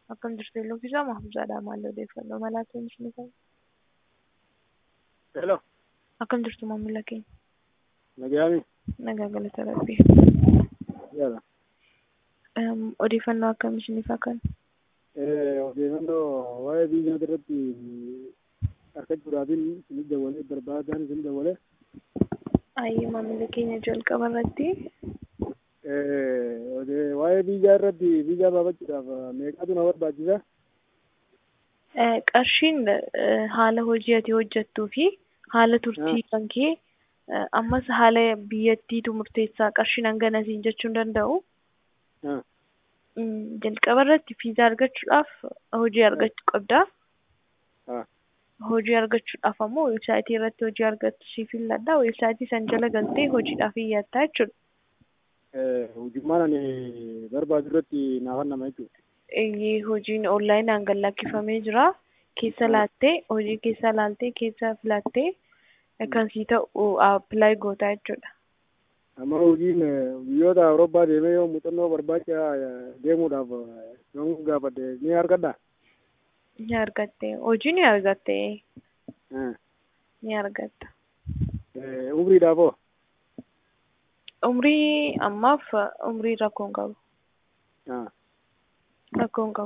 Akkam jirtu Eelloofisaa Mahfuuzaadhaa maal odeeffannoo malaa ta'e ni qabu. Hello. Akkam jirtu maamila keenya? Nagaami. Nagaa galata rabbii. Yaala. Em, Odeeffannoo akkamii isiniif akka Eh, odeeffannoo waa'ee biyya irratti argachuudhaafin isin dabalee barbaadan isin dabalee Ayyee maamila keenya jalqaba irratti eh, ode- waa'ee biyyaa irratti biyya baafachuudhaaf meeqatu na barbaachisa? eh, qarshiin eh, haala hojii ati hojjettuu fi haala turtii kan kee eh, ammas haala biyyattiitu murteessaa qarshiin hangana siin jechuu hin danda'u. Ah, Mm, Jalqaba irratti viizaa argachuudhaaf hojii argachuu qabda. ah, Hojii argachuudhaaf ammoo weebsaayitii irratti hojii argattu siif filladha. Weebsaayitii san jala galtee hojiidhaaf iyyaattaa jechuudha. eh, hojummaan ani barbaadu irratti naaf nama jechuudha. Eeyyee hojiin onlaayinaan gad lakkifamee jira. Keessa laattee hojii keessa laaltee keessa filattee kan sii ta'u appilaayi gootaa jechuudha. Amma hojiin eh, biyyoota Awurooppaa deemee yoo muuxannoo barbaacha eh, deemuudhaaf eh, yoon gaafadhe ni argadhaa? Ni argatte hojii ni argatte Eh, ni argatta. eh, umriidhaaf hoo? Umrii ammaaf umrii rakkoon qabu. Ah. Rakkoon qabu.